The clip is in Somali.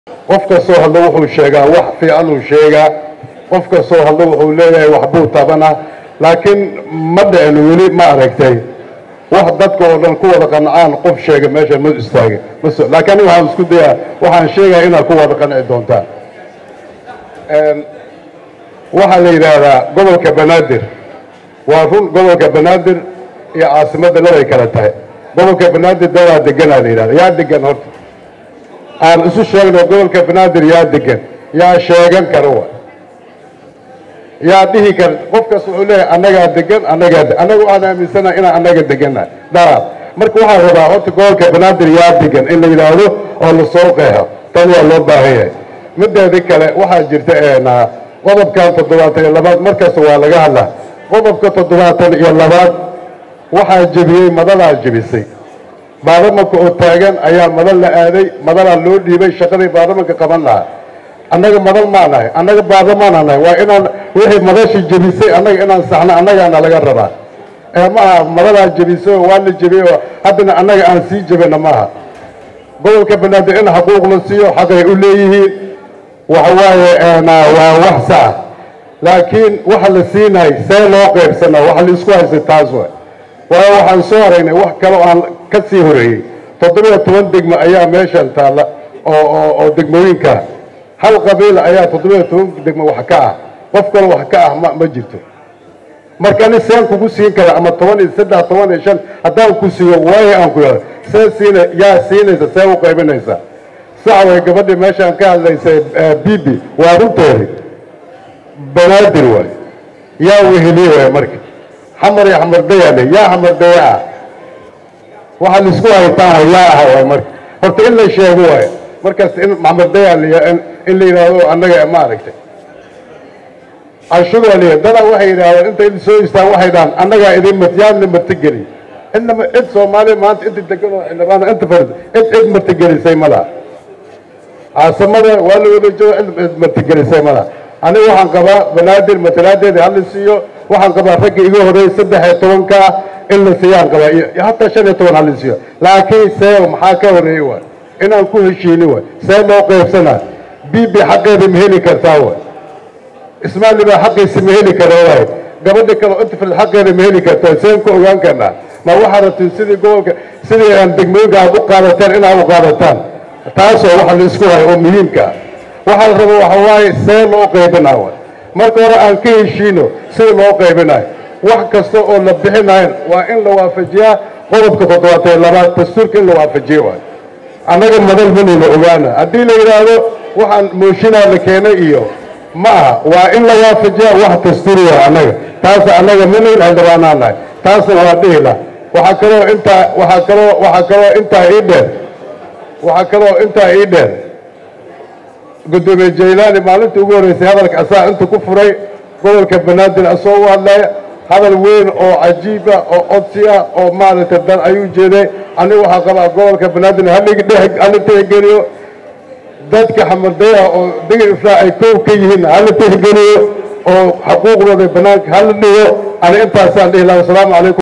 qof kastoo hadlo wuxuu sheegaa wax fiicanuu sheegaa qof kastoo hadlo wuxuu leeyahay waxbuu tabanaa laakiin ma dhicin weli ma aragtay wax dadka oo dhan ku wada qancaan qof sheega meesha ma istaaga mas laakiin aniga waxaan isku dayaa waxaan sheegaya inaad ku wada qanci doontaan waxaa la yidhaahdaa gobolka banaadir waa run gobolka banaadir iyo caasimadda labay kala tahay gobolka banaadir dadaa deganaa la yidhahda yaa degan horta aan isu sheegno gobolka banaadir yaa degan yaa sheegan kara wa yaa dhihi kara qofkaas wuxuu leeyahay annagaa degan annagaa annaga waxaan aaminsanaha inaan annaga degannahay daraad marka waxaan rabaa horta gobolka banaadir yaa degan in la yidhaahdo oo lasoo qeexo tan waa loo baahan yahay mideeda kale waxaa jirta qodobkan toddobaatan iyo labaad markasta waa laga hadlaa qodobka toddobaatan iyo labaad waxaa jebiyey madadaa jebisay baarlamanka oo taagan ayaa madal la aaday madalaa loo dhiibay shaqadii baarlamanka qaban lahaa annaga madal maa nahay annaga baarlamaana nahay waa inaan wixii madashii jebisay annaga inaan saxno annagaana laga rabaa ee maaha madadaa jebisay oo waa la jebiyey oo haddana annaga aan sii jebina maaha gobolka banaadir in xaquuq la siiyo xaqay u leeyihiin waxa waaye waa wax sax laakiin waxa la siinay see loo qaybsanaa waxa la isku haystay taas wa waayo waxaan soo haraynay wax kaloo aan ka sii horeeyey toddobiyo toban degmo ayaa meeshan taalla oo oo oo degmooyinka hal qabiila ayaa toddobiyo toban degmo wax ka ah qof kale wax ka ah ma ma jirto marka ani seen kugu siin kara ama toban iyo saddex toban iyo shan haddaan ku siiyo waayo aan ku yidhahdo see siina yaa siinaysa see u qaybinaysa sax way gabadhii meeshaan ka hadlaysay bibi waa runteedi banaadir waay yaa weheliye waay marka xamar iyo xamardayaale yaa xamardaya ah waxaa laisku haytaan way yaa aha waay marka horta in la sheego waay markaas in xamardayaal in la yidhaahdo annaga ma aragtay canshugaa leeyahay dadaa waxay yidhahdeen intay soo istaan waxay dhahaan annagaa idin matyaadna martigeli inama cid soomaaliya maanta inta degan oo xildhibaana inta fadhid cid cid martigelisay ma laha caasamada waa la wada jooga cid martigelisay ma laha aniga waxaan qabaa banaadir matalaadeeda hala siiyo waxaan qabaa ragga iga horreeyay saddex iyo tobankaa in la siiyaan qabaa iyo hataa shan iyo toban hala siiyo laakiin see maxaa ka horreeyey waay inaan ku heshiini waay see loo qaybsanaa bibi xaqeeda ma heli kartaa waay ismaali baa xaqiisa ma heli kara waay gabadha kale intifrid xaqeeda ma heli kartaa seen ku ogaan karnaa ma waxaa rabtiin sidii gobolka sidii aan degmooyinka aad u qaadataan inaad u qaadataan taasoo waxa la isku hayo oo muhiimka ah waxaa la raba waxa waaye see loo qaybinaa waay marka hore aan ka heshiino sida loo qaybinayo wax kasta oo la bixinayo waa in la waafajiyaa qodobka toddobaatan labaad dastuurka in la waafajiyo waay annaga madal manayna ogaana haddii la yidhaahdo waxaan mooshinaa la keenay iyo ma aha waa in la waafajiyaa wax dastuuriya annaga taasa annaga manayn xildhibaanaa nahay taasna waa dhihila waxaa kaloo intaa waxaa kaloo waxaa kaloo intaa ii dheer waxaa kaloo intaa ii dheer guddoomiye jaylaani maalintii ugu horreysay hadalka asaa inta ku furay gobolka banaadir asoo u hadlaya hadal weyn oo cajiiba oo codsi ah oo maaragtay dan ayuu jeeday aniga waxaa qabaa gobolka banaadir hala tixgeliyo dadka xamadaya oo degel ifraa ay koow ka yihiin hala tixgeliyo oo xaquuqdooda banaanka hala dhigo ani intaasaan dhihi laha wasalaamu calaykum